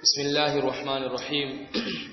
بسم الله الرحمن الرحيم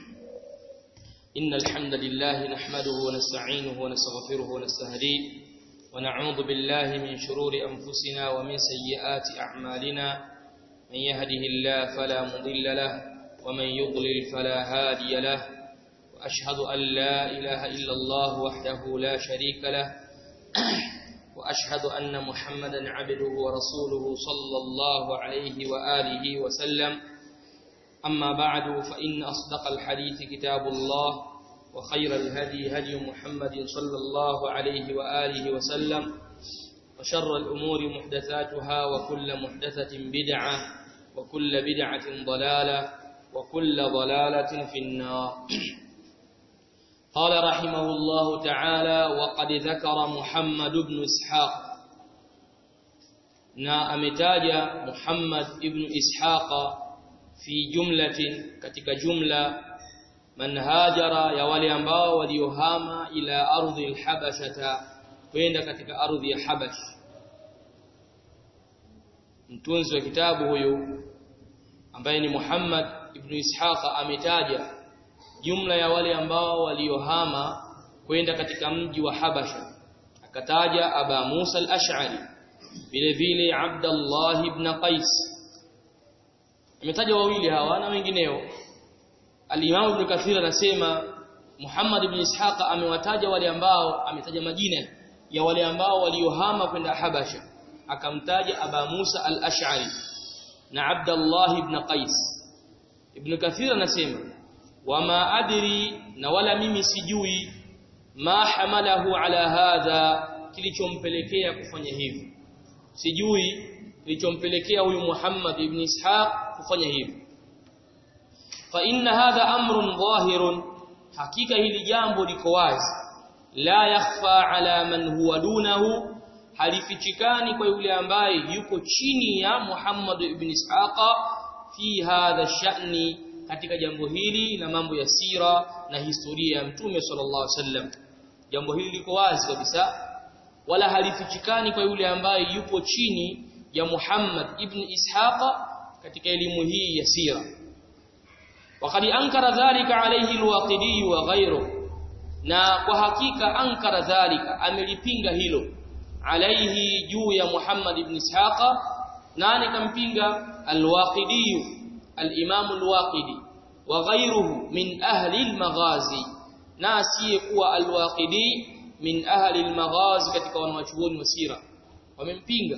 إن الحمد لله نحمده ونستعينه ونستغفره ونستهديه ونعوذ بالله من شرور أنفسنا ومن سيئات أعمالنا من يهده الله فلا مضل له ومن يضلل فلا هادي له وأشهد أن لا إله إلا الله وحده لا شريك له وأشهد أن محمدا عبده ورسوله صلى الله عليه وآله وسلم أما بعد فإن أصدق الحديث كتاب الله وخير الهدي هدي محمد صلى الله عليه وآله وسلم وشر الأمور محدثاتها وكل محدثة بدعة وكل بدعة ضلالة وكل ضلالة في النار قال رحمه الله تعالى وقد ذكر محمد بن إسحاق na ametaja Muhammad ibn Ishaqa fi jumlatin katika jumla man hajara ya wale ambao waliohama ila ardhi al-habashata kwenda katika ardhi ya Habash mtunzi wa kitabu huyu ambaye ni Muhammad ibn Ishaqa ametaja jumla ya wale ambao waliohama kwenda katika mji wa Habasha akataja Aba Musa al-Ash'ari vile vile Abdullah ibn Qais ametaja wawili hawa na wengineo Al-Imam Ibn Kathir anasema Muhammad ibn Ishaqa amewataja wale ambao ametaja majina ya wale ambao waliohama kwenda Habasha akamtaja Aba Musa al-Ash'ari na Abdullah ibn Qais Ibn Kathir anasema wama adri na wala mimi sijui ma hamalahu ala hadha kilichompelekea kufanya hivi sijui kilichompelekea huyu Muhammad ibn Ishaq kufanya hivi fa inna hadha amrun dhahirun hakika hili jambo liko wazi la yakhfa ala man huwa dunahu halifichikani kwa yule ambaye yuko chini ya Muhammad ibn Ishaq fi hadha sha'ni katika jambo hili na mambo ya sira na historia ya mtume sallallahu alaihi wasallam jambo hili liko wazi kabisa wala halifichikani kwa yule ambaye yupo chini ya Muhammad ibn Ishaqa katika elimu hii ya sira وقد انكر ذلك عليه الواقدي وغيره na kwa hakika ankara dhalika amelipinga hilo alaihi juu ya Muhammad ibn Ishaqa nani kampinga alwaqidi al-Imam al-Waqidi wa ghayruhu min ahli al-maghazi na asiyekuwa al-Waqidi min ahli al-maghazi katika wanawachuoni wa sira wamempinga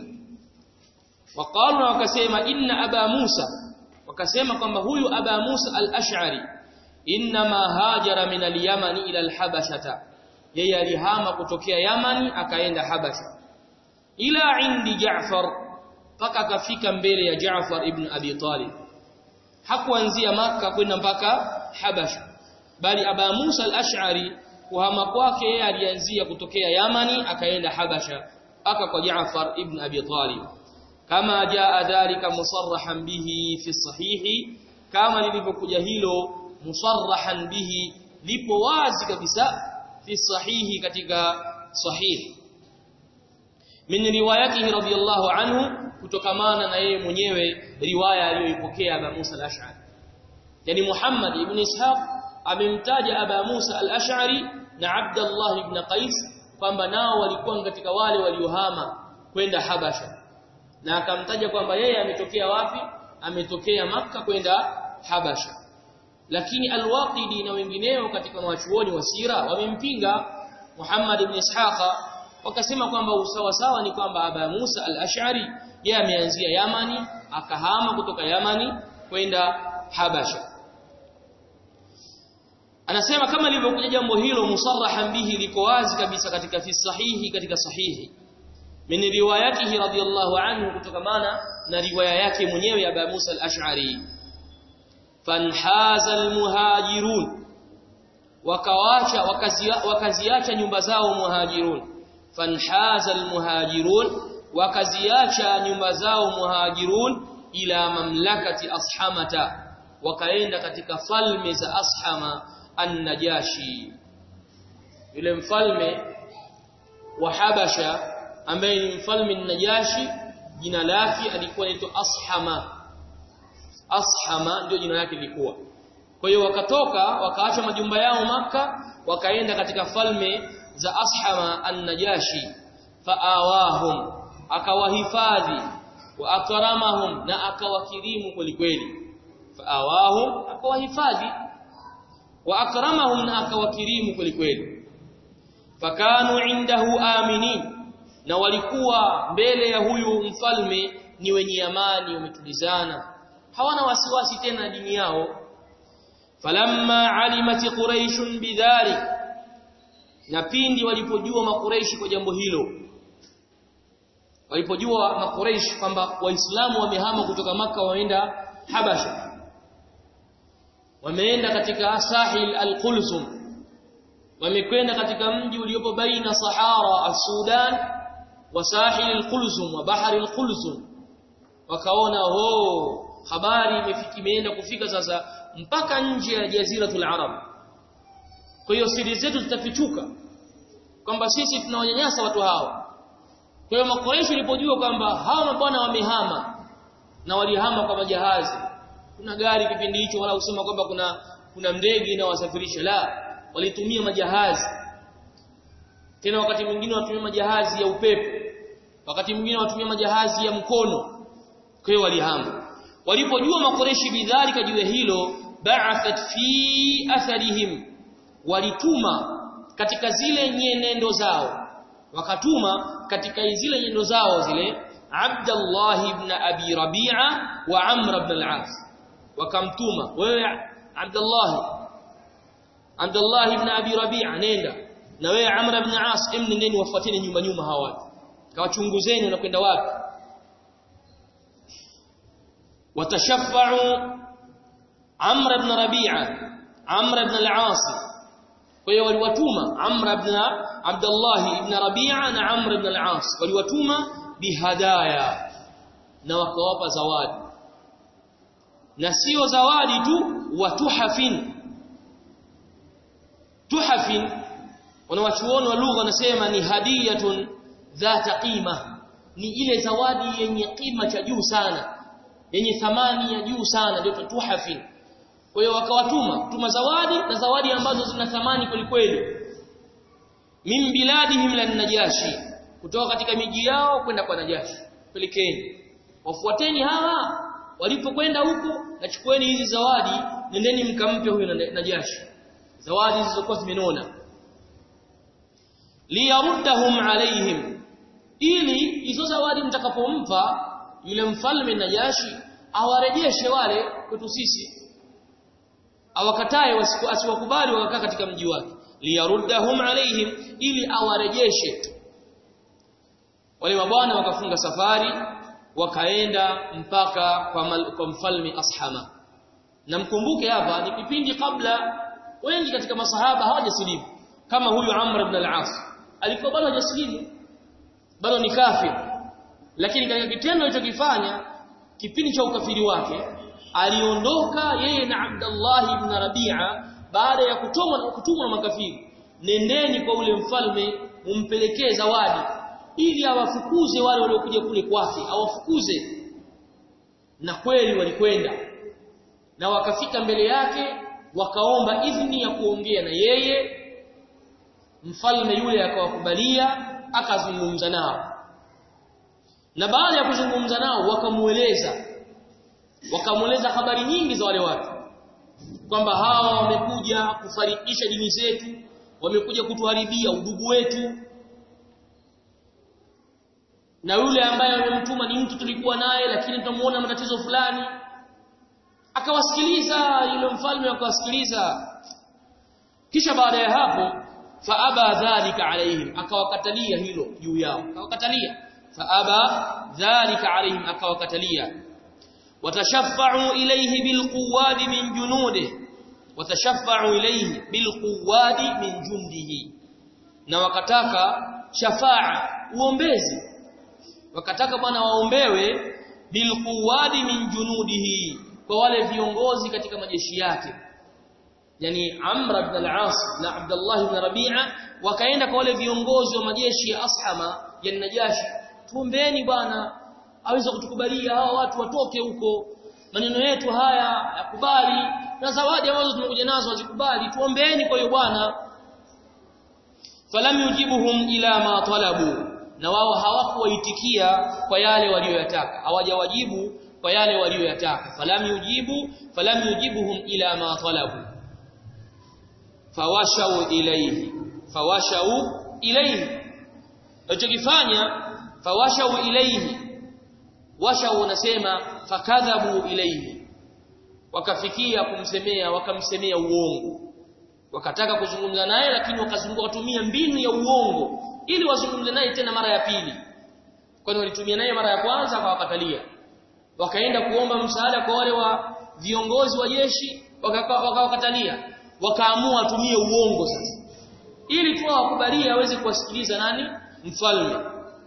waqalu na wakasema inna aba Musa wakasema kwamba huyu aba Musa al-Ash'ari inma hajara min al-Yaman ila al-Habashata yeye alihama kutokea Yamani akaenda Habasha ila indi Ja'far mpaka akafika mbele ya Ja'far ibn Abi Talib hakuanzia maka kwenda mpaka Habasha bali aba Musa al-Ash'ari kuhama kwake yeye alianzia kutokea Yamani akaenda Habasha mpaka kwa Ja'far ibn Abi Talib kama jaa dhalika musarrahan bihi fi sahihi kama lilivyokuja hilo musarrahan bihi lipo wazi kabisa fi sahihi katika sahihi min riwayatihi radiyallahu anhu kutokamana na yeye mwenyewe riwaya aliyoipokea Aba Musa al-Ash'ari yani Muhammad ibn Ishaq amemtaja Aba Musa al-Ash'ari na Abdullah ibn Qais kwamba nao walikuwa katika wale waliohama kwenda Habasha na akamtaja kwamba yeye ametokea wapi ametokea maka kwenda Habasha lakini al-Waqidi na wengineo katika wachuoni wa sira wamempinga Muhammad ibn Ishaqa wakasema kwamba usawa sawa ni kwamba Aba Musa al-Ash'ari yeye ameanzia Yamani akahama kutoka Yamani kwenda Habasha anasema kama lilivyokuja jambo hilo musarrahan bihi liko wazi kabisa katika fi sahihi katika sahihi min riwayatihi radiyallahu anhu kutokamana na riwaya yake mwenyewe ya Abu Musa al-Ash'ari fanhaza al-muhajirun wakawacha wakaziacha nyumba zao muhajirun fanhaza al-muhajirun wakaziacha nyumba zao muhajirun ila mamlakati ashamata wakaenda katika falme za ashama an-najashi yule mfalme wa habasha ambaye ni mfalme najashi jina lake alikuwa anaitwa ashama ashama ndio jina lake lilikuwa kwa hiyo wakatoka wakaacha majumba yao maka wakaenda katika falme za ashama an-najashi faawahum akawahifadhi wa akramahum na akawakirimu kwelikweli faawahum akawahifadhi wa akramahum na akawakirimu kwelikweli fakanu indahu aminin na walikuwa mbele ya huyu mfalme ni wenye amani wametulizana hawana wasiwasi tena dini yao falamma alimat quraish bidhalik na pindi walipojua makureishi kwa jambo hilo walipojua makureish kwamba waislamu wamehama kutoka maka waenda habasha wameenda katika sahil al-Qulzum wamekwenda katika mji uliopo baina Sahara as-Sudan wa sahil al-Qulzum wa bahari al-Qulzum wakaona ho habari imefika imeenda kufika sasa mpaka nje ya jaziratul Arab kwa hiyo siri zetu zitafichuka kwamba sisi tunawanyanyasa watu hawa kwa hiyo makoresho ilipojua kwamba hawa mabwana wamehama na walihama kwa majahazi kuna gari kipindi hicho wala usema kwamba kuna kuna ndege inawasafirisha la walitumia majahazi tena wakati mwingine watumia majahazi ya upepo wakati mwingine watumia majahazi ya mkono kwa hiyo walihama walipojua makoreshi bidhalika juu ya hilo ba'athat fi atharihim walituma katika zile nyenendo zao wakatuma katika zile nyendo zao zile Abdullah ibn Abi Rabi'a wa Amr ibn al-As wakamtuma wewe Abdullah Abdullah ibn Abi Rabi'a nenda na wewe Amr ibn al-As emnendeni wafuateni nyuma nyuma hawa watu kawachunguzeni wanakwenda wapi watashaffa'u Amr ibn Rabi'a Amr ibn al-As kwa hiyo waliwatuma Amr ibn Abdullah ibn Rabi'a na Amr ibn al-As waliwatuma bihadaya na wakawapa zawadi na sio zawadi tu wa tuhafin tuhafin wanawachuoni wa lugha wanasema ni hadiyatun dhata qima ni ile zawadi yenye kima cha juu sana yenye thamani ya juu sana ndio tuhafin kwa hiyo wakawatuma tuma zawadi na zawadi ambazo zina thamani kwelikweli min biladihim lan najashi kutoka katika miji yao kwenda kwa najashi pelekeni wafuateni hawa walipokwenda huko nachukueni hizi zawadi nendeni mkampe huyo najashi zawadi zilizokuwa zimenona liyaruddahum alaihim ili hizo zawadi mtakapompa yule mfalme najashi awarejeshe wale kwetu sisi awakatae asiwakubali wakakaa katika mji wake liyaruddahum alaihim ili awarejeshe wale mabwana wakafunga safari wakaenda mpaka kwa, mal, kwa mfalme Ashama na mkumbuke hapa ni kipindi kabla wengi katika masahaba hawajasilimu kama huyu Amr ibn al-As alikuwa bado hajasilimu bado ni kafir lakini katika kitendo alichokifanya kipindi cha ukafiri wake aliondoka yeye na Abdullah ibn Rabi'a baada ya kutumwa na kutumwa na makafiri nendeni kwa ule mfalme mumpelekee zawadi ili awafukuze wale waliokuja kule kwake awafukuze na kweli walikwenda na wakafika mbele yake wakaomba idhini ya kuongea na yeye mfalme yule akawakubalia akazungumza nao na baada ya kuzungumza nao wakamueleza wakamueleza habari nyingi za wale watu kwamba hawa wamekuja kufarikisha dini zetu wamekuja kutuharibia udugu wetu na yule ambaye amemtuma ni mtu tulikuwa naye lakini tutamuona matatizo fulani akawasikiliza yule mfalme akawasikiliza kisha baada ya hapo faaba dhalika alaihim akawakatalia hilo juu yao akawakatalia faaba dhalika alaihim akawakatalia watashaffa'u ilayhi bilquwadi min junudihi watashaffa'u ilayhi bilquwadi min jundihi na wakataka shafa'a uombezi wakataka bwana waombewe bilquwadi min junudihi kwa wale viongozi katika majeshi yake yani Amr ibn al-As na Abdullah ibn Rabi'a wakaenda kwa wale viongozi wa majeshi ya Ashama ya Najashi tuombeeni bwana aweze kutukubalia hawa watu watoke huko maneno yetu haya yakubali na zawadi ambazo tumekuja nazo hazikubali tuombeeni kwa hiyo bwana falam yujibuhum ila ma talabu na wao hawakuwaitikia kwa yale walioyataka hawajawajibu kwa yale walioyataka falam yujibu falam yujibuhum ila ma talabu fawashau ilayhi fawashau ilayhi alichokifanya fawashau ilayhi washau unasema fakadhabu ilayhi wakafikia kumsemea wakamsemea uongo wakataka kuzungumza naye lakini wakazunguka watumia mbinu ya uongo ili wazungumze naye tena mara ya pili kwani walitumia naye mara ya kwanza akawakatalia wakaenda kuomba msaada kwa wale wa viongozi wa jeshi wakawakatalia wakaamua atumie uongo sasa ili tu awakubalie aweze kuwasikiliza nani mfalme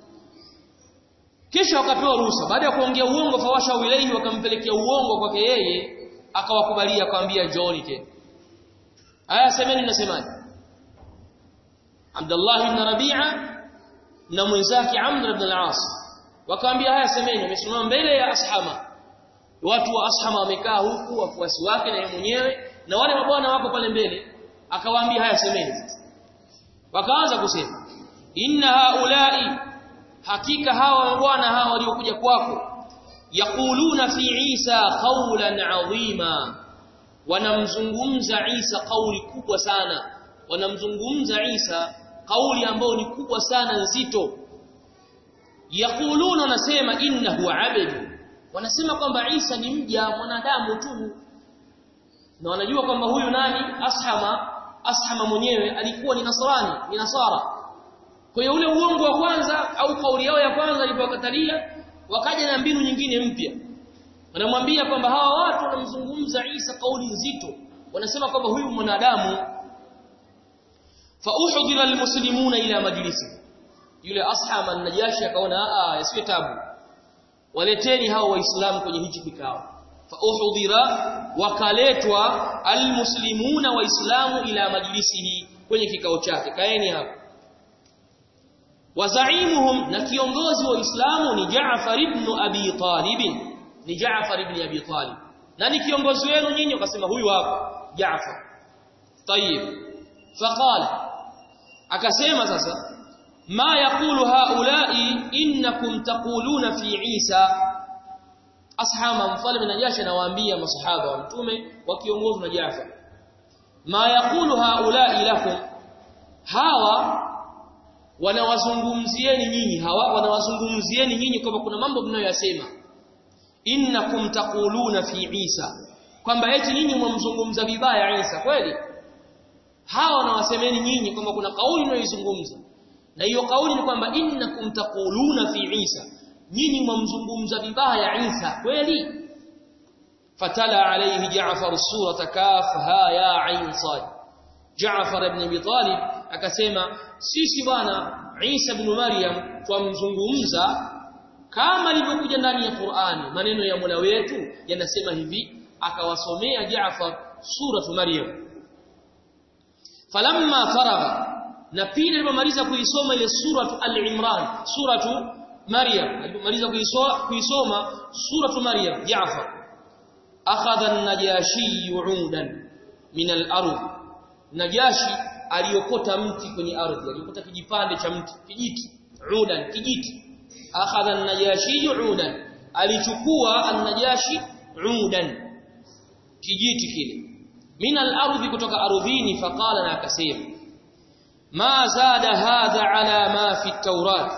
kisha wakapewa ruhusa baada ya kuongea uongo fawasha wilayhi wakampelekea uongo kwake yeye akawakubalia akamwambia John tena aya semeni nasemaje Abdullah ibn Rabi'a na mwenzake Amr ibn al-As wakamwambia haya semeni amesimama mbele ya ashama watu wa ashama wamekaa huku wafuasi wake na yeye mwenyewe na wale mabwana wako pale mbele akawaambia haya semeni wakaanza kusema inna haulai hakika hawa mabwana hawa waliokuja kwako yaquluna fi Isa qawlan adhima wanamzungumza Isa kauli kubwa sana wanamzungumza Isa kauli ambayo ni kubwa sana nzito yaquluna wanasema innahu abd wanasema kwamba Isa ni mja mwanadamu tu na wanajua kwamba huyu nani ashama ashama mwenyewe alikuwa ni nasrani ni nasara kwa hiyo ule uongo wa kwanza au kauli yao ya kwanza ilipowakatalia wakaja na mbinu nyingine mpya wanamwambia kwamba hawa watu wanamzungumza Isa kauli nzito wanasema kwamba huyu mwanadamu fa uhdira almuslimuna ila majlisi yule ashama najashi akaona a yasiwe tabu waleteni hao waislamu kwenye hichi kikao fa uhdira wakaletwa almuslimuna waislamu ila majlisihi kwenye kikao chake kaeni hapo wazaimuhum na kiongozi wa Uislamu ni Jaafar ibn Abi Talib ni Jaafar ibn Abi Talib na ni kiongozi wenu nyinyi wakasema huyu hapa Jaafar tayib faqala akasema sasa ma yaqulu haula'i innakum taquluna fi Isa ashama mfalme Najashi anawaambia masahaba wa mtume wakiongozwa na Jaafar ma yaqulu haula'i lakum hawa wanawazungumzieni nyinyi hawa wanawazungumzieni nyinyi kwamba kuna mambo mnayoyasema innakum taquluna fi Isa kwamba eti nyinyi mwamzungumza vibaya Isa kweli hawa wanawasemeni nyinyi kwamba kuna kauli mnayoizungumza na hiyo kauli ni kwamba innakum taquluna fi Isa nyinyi mwamzungumza vibaya Isa kweli fatala alayhi Ja'far surata kaf ha ya ain sad Ja'far ibn Abi Talib akasema sisi bwana Isa ibn Maryam twamzungumza kama ilivyokuja ndani ya Qur'ani maneno ya Mola wetu yanasema hivi akawasomea Jaafar suratu Maryam falamma faragha na pili alipomaliza kuisoma ile suratu al-Imran suratu Maryam alipomaliza kuisoma kuisoma suratu Maryam Jaafar akhadha an-najashi 'udan min al-ardh najashi aliokota mti kwenye ardhi aliokota kijipande cha mti kijiti udan kijiti akhadha an-najashi udan alichukua an-najashi udan kijiti kile min al-ardhi kutoka ardhini faqala na akasema ma zada hadha ala ma fi at-taurat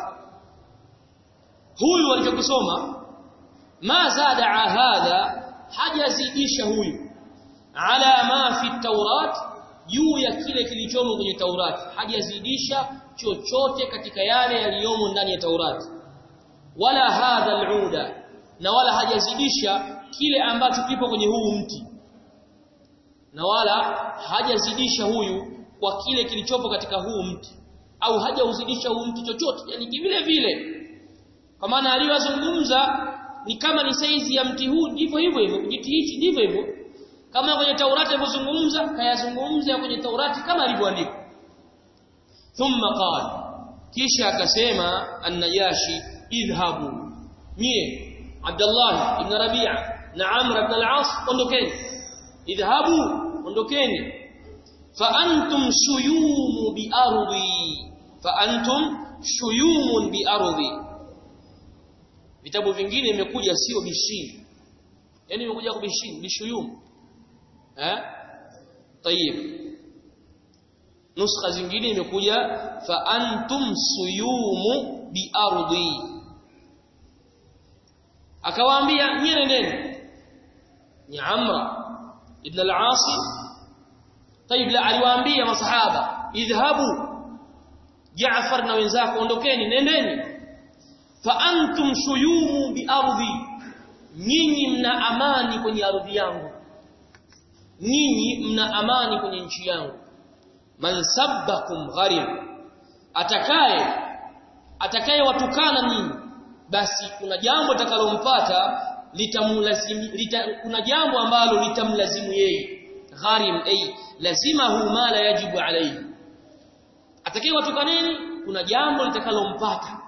huyu alichokisoma ma zada hadha hajazidisha huyu ala ma fi at-taurat juu ya kile kilichomo kwenye Taurati hajazidisha chochote katika yale yaliyomo ndani ya Taurati wala hadha al-uda na wala hajazidisha kile ambacho kipo kwenye huu mti na wala hajazidisha huyu kwa kile kilichopo katika huu mti au hajauzidisha huu mti chochote yani vile vile kwa maana aliyozungumza ni kama ni saizi ya mti huu ndivyo hivyo hivyo kijiti hichi ndivyo hivyo kama kwenye Taurati alivyozungumza kayazungumza kwenye Taurati kama alivyoandikwa thumma qala kisha akasema an-najashi idhhabu nyie Abdullah ibn Rabi'a na Amr ibn al-As ondokeni idhahabu ondokeni fa antum shuyum bi ardi fa antum shuyumun bi ardi vitabu vingine imekuja sio bishini yani imekuja kwa bishini bishuyum eh tayib nuskha zingine imekuja fa antum suyumu bi ardi akawaambia nyie nendeni ni amra ibn al-aas طيب la aliwaambia masahaba idhhabu Jaafar na wenzako ondokeni nendeni fa antum shuyumu bi ardi nyinyi mna amani kwenye ardhi yangu nyinyi mna amani kwenye nchi yangu man sabbakum gharim atakaye atakaye watukana nyinyi basi kuna jambo litakalompata litamlazimu lita, kuna jambo ambalo litamlazimu yeye gharim ay lazimahu ma la yajibu alayhi atakaye watukaneni kuna jambo litakalompata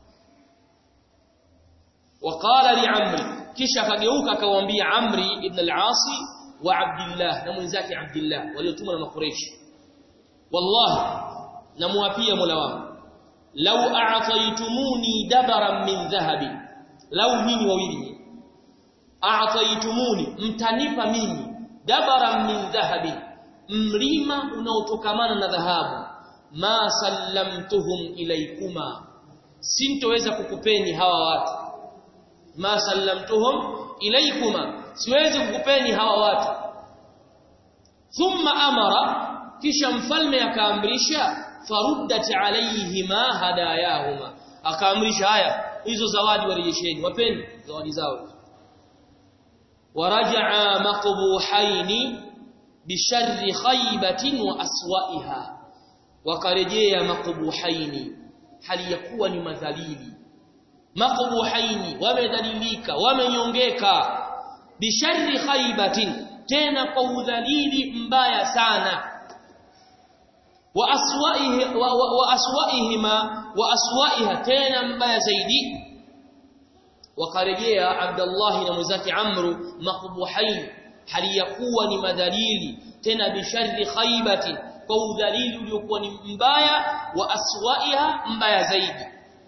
waqala li amri kisha akageuka akamwambia amri ibn al-asi wa abdullah na mwenzake abdullah waliotumwa na makureishi wallahi namuapia mola wangu law a'taytumuni dabaran min dhahabi law nyinyi wawili a'taytumuni mtanipa mimi dabaran min dhahabi mlima unaotokamana na dhahabu ma sallamtuhum ilaykuma sintoweza kukupeni hawa watu ma sallamtuhum ilaykuma siwezi kukupeni hawa watu thumma amara kisha mfalme akaamrisha faruddat alayhima hadayahuma akaamrisha haya hizo zawadi warejesheni wapeni zawadi zao waraja'a maqbuhaini bisharri khaybatin wa aswa'iha wakarejea maqbuhaini hali ya kuwa ni madhalili maqbuhaini wamedhalilika wamenyongeka bisharri khaybatin tena kwa udhalili mbaya sana wa aswaihi wa, wa, wa aswaihima wa aswaiha tena mbaya zaidi wakarejea Abdullah na mwenzake Amru maqbuhain hali ya kuwa ni madhalili tena bisharri khaybati kwa udhalili uliokuwa ni mbaya wa aswaiha mbaya zaidi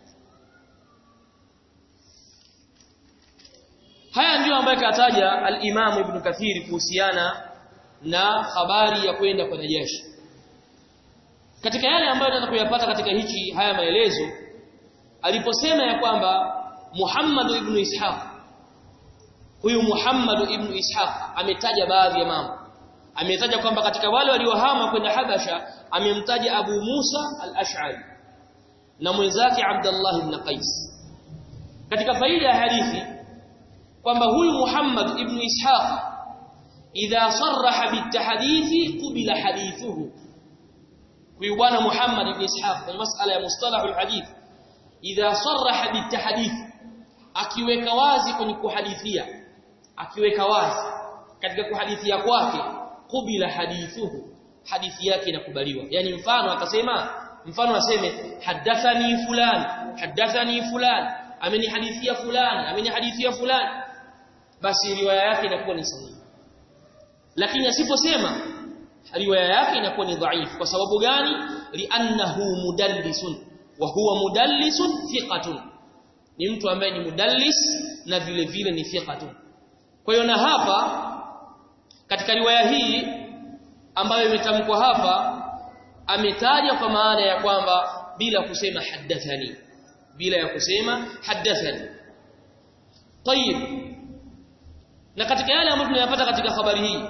haya ndiyo ambayo kataja al-Imam Ibn Kathir kuhusiana na habari ya kwenda kwa jeshi katika yale ambayo tunaweza kuyapata katika hichi haya maelezo aliposema ya kwamba Muhammad ibn Ishaq huyu Muhammad ibn Ishaq ametaja baadhi ya mambo ametaja kwamba katika wale waliohama kwenda Habasha amemtaja Abu Musa al-Ash'ari na mwenzake Abdullah ibn Qais katika faida ya hadithi kwamba huyu Muhammad ibn Ishaq idha sarraha bitahdithi qubila hadithuhu huyu bwana Muhammad ibn Ishaq kwenye masala ya mustalah alhadith idha sarraha bitahdith akiweka wazi kwenye kuhadithia akiweka wazi katika kuhadithia kwake kubila hadithuhu hadithi yake inakubaliwa yani mfano akasema mfano aseme hadathani fulan hadathani fulan amenihadithia fulani amenihadithia fulani basi riwaya yake inakuwa ni sahihi lakini asiposema riwaya yake inakuwa ni dhaifu kwa sababu gani li'annahu mudallisun wa huwa mudallisun thiqatun ni mtu ambaye ni mudallis na vile vile ni thiqatun kwa hiyo na hapa katika riwaya hii ambayo imetamkwa hapa ametaja kwa maana ya kwamba bila kusema hadathani bila ya kusema hadathani طيب na katika yale ambayo tunayapata katika habari hii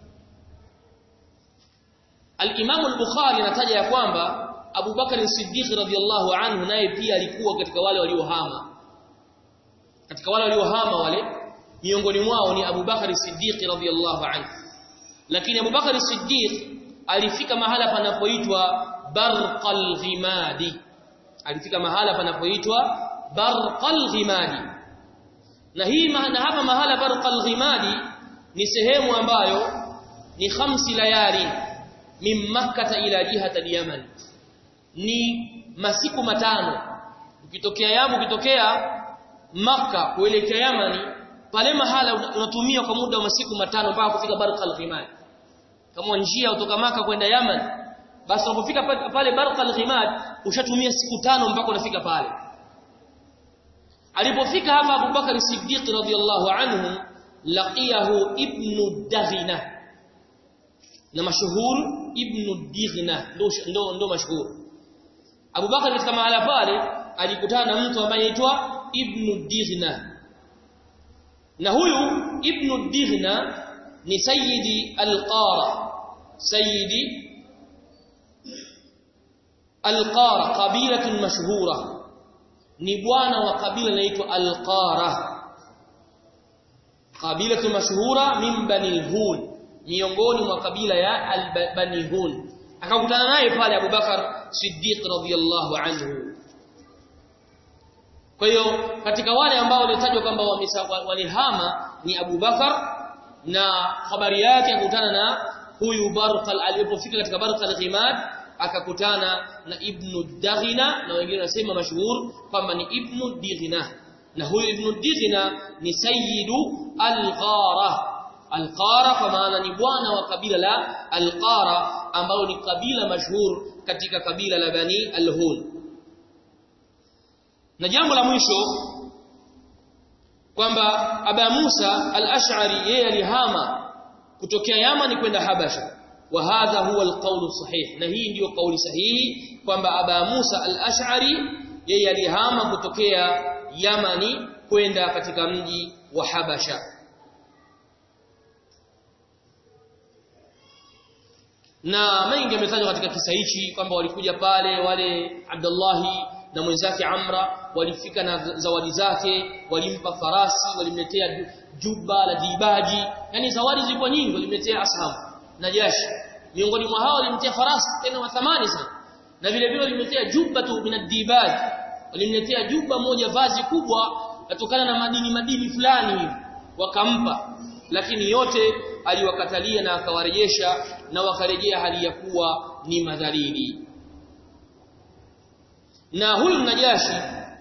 Al-Imam al-Bukhari anataja ya kwamba Abu Bakar as-Siddiq radhiyallahu anhu naye pia alikuwa katika wale waliohama katika wale waliohama wale miongoni mwao ni Abu Bakar as-Siddiq radhiyallahu anhu lakini Abu Bakar as-Siddiq alifika mahala panapoitwa Barqal Ghimadi alifika mahala panapoitwa Barqal Ghimadi na hii maana hapa mahala Barqal Ghimadi ni sehemu ambayo ni khamsi layali min makkah ila jihata al-yaman ni masiku matano ukitokea yamu ukitokea makka kuelekea yamani pale mahala unatumia kwa muda wa masiku matano mpaka kufika Barqal Ghimad kama njia kutoka maka kwenda Yaman basi unapofika pale Barqal Ghimad ushatumia siku tano mpaka unafika pale alipofika hapa Abu Bakar Siddiq radhiyallahu anhu laqiyahu ibn Daghina na mashuhur ibn Dighna ndo ndo, ndo mashuhur Abu Bakar katika mahala pale alikutana na mtu ambaye anaitwa ibn Dighna na huyu ibn Dighna ni sayyidi al-Qara sayyidi al-Qara qabilatun mashhura ni bwana wa kabila linaloitwa al-Qara qabilatun mashhura min bani al-Hun miongoni mwa kabila ya al-Bani Hun akakutana naye pale Abu Bakar Siddiq radhiyallahu anhu kwa hiyo katika wale ambao walitajwa kwamba walihama ni Abu Bakar na habari yake akutana na huyu Barqal alipofika katika Barqal Ghimad akakutana na Ibn Daghina na wengine wanasema mashuhur kwamba ni Ibn Dighina na huyu Ibn Dighina ni sayyidu al-Qara al-Qara kwa maana ni bwana wa kabila la al-Qara ambao ni kabila mashuhur katika kabila la Bani al-Hun na jambo la mwisho kwamba Aba Musa al-Ash'ari yeye alihama kutokea Yaman kwenda Habasha wa hadha huwa al-qawl sahih na hii ndiyo kauli sahihi kwamba Aba Musa al-Ash'ari yeye alihama kutokea Yamani kwenda katika mji wa Habasha na mengi yametajwa katika kisa hichi kwamba walikuja pale wale Abdullahi na mwenzake Amra walifika na zawadi zake walimpa farasi walimletea juba la dibaji yani zawadi zilikuwa nyingi walimletea ashab najashi miongoni mwa hao walimletea farasi tena wa thamani sana na vile vile walimletea juba tu min dibaj walimletea juba moja vazi kubwa kutokana na madini madini fulani hivi wakampa lakini yote aliwakatalia na akawarejesha na wakarejea hali ya kuwa ni madhalili na huyu Najashi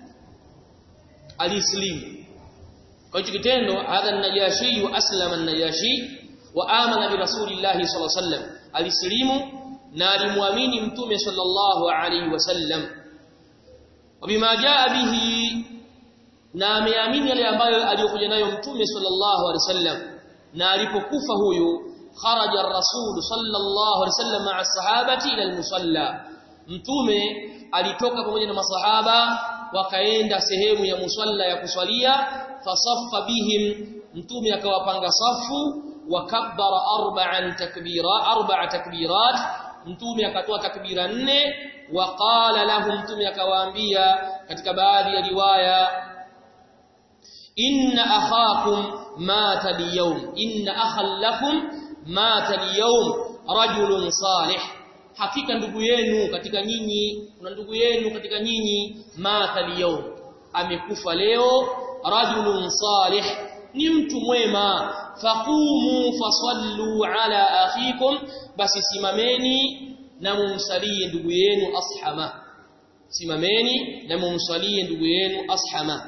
alislimu kwa hicho kitendo hadha Najashi wa aslama Najashi wa amana bi Rasulillah sallallahu alaihi wasallam alislimu na alimwamini mtume sallallahu alaihi wasallam wabima jaa bihi na ameamini yale ambayo aliyokuja nayo mtume sallallahu alaihi wasallam na alipokufa huyu kharaja ar-rasul sallallahu alaihi wasallam ma'a sahabati ila al-musalla mtume alitoka pamoja na masahaba wakaenda sehemu ya musalla ya kuswalia fasaffa bihim mtume akawapanga safu wakabbara arba'an takbira arba'a takbirat mtume akatoa takbira nne waqala lahum mtume akawaambia katika baadhi ya riwaya inna akhakum mata liyawm inna akhal lakum mata liyawm rajulun salih hakika ndugu yenu katika nyinyi kuna ndugu yenu katika nyinyi mata liyawm amekufa leo rajulun salih ni mtu mwema faqumu fasallu ala akhikum basi simameni na mumsalie ndugu yenu ashama simameni na mumsalie ndugu yenu ashama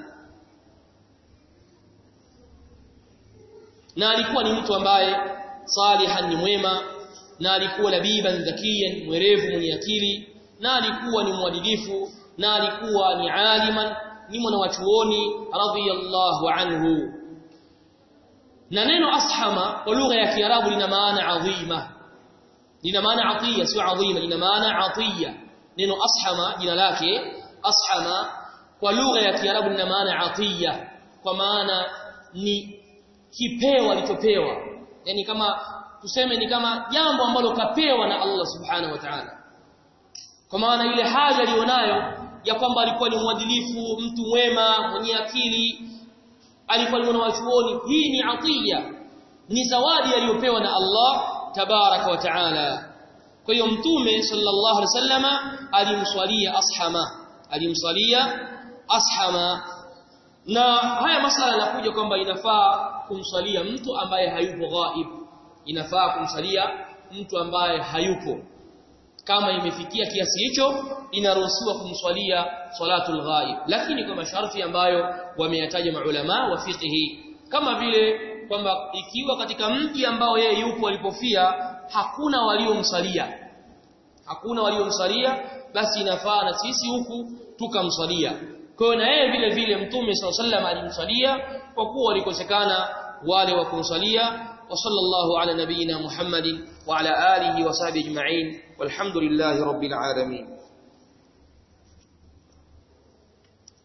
na alikuwa ni mtu ambaye salihan ni mwema na alikuwa labiban dhakiyan mwerevu mwenye akili na alikuwa ni mwadilifu na alikuwa ni aliman ni mwanachuoni radhiyallahu anhu na neno ashama kwa lugha ya kiarabu lina maana adhima lina maana atiya sio adhima lina maana atiya neno ashama jina lake ashama kwa lugha ya kiarabu lina maana atiya kwa maana ni kipeo alichopewa yani kama tuseme ni kama jambo ambalo kapewa na Allah subhanahu wa ta'ala kwa maana ile haja alionayo ya kwamba alikuwa ni mwadilifu mtu mwema mwenye akili alikuwa ni mwanachuoni hii ni atiya ni zawadi aliyopewa na Allah tabaraka wa taala kwa hiyo mtume sallallahu alaihi wasallama alimswalia ashama alimswalia ashama na haya masala yanakuja kwamba inafaa kumswalia mtu ambaye hayupo ghaib inafaa kumsalia mtu ambaye hayupo kama imefikia kiasi hicho inaruhusiwa kumswalia salatul ghaib lakini kwa masharti ambayo wameyataja maulama wa fiqhi kama vile kwamba ikiwa katika mji ambao yeye yupo alipofia hakuna waliomsalia hakuna waliomsalia basi inafaa na sisi huku tukamsalia kwa hiyo na yeye vile vile mtume SAW alimsalia kwa kuwa walikosekana wale wa kumsalia wa sallallahu ala nabiyina Muhammadin wa ala alihi wa sahbihi ajma'in walhamdulillahi rabbil alamin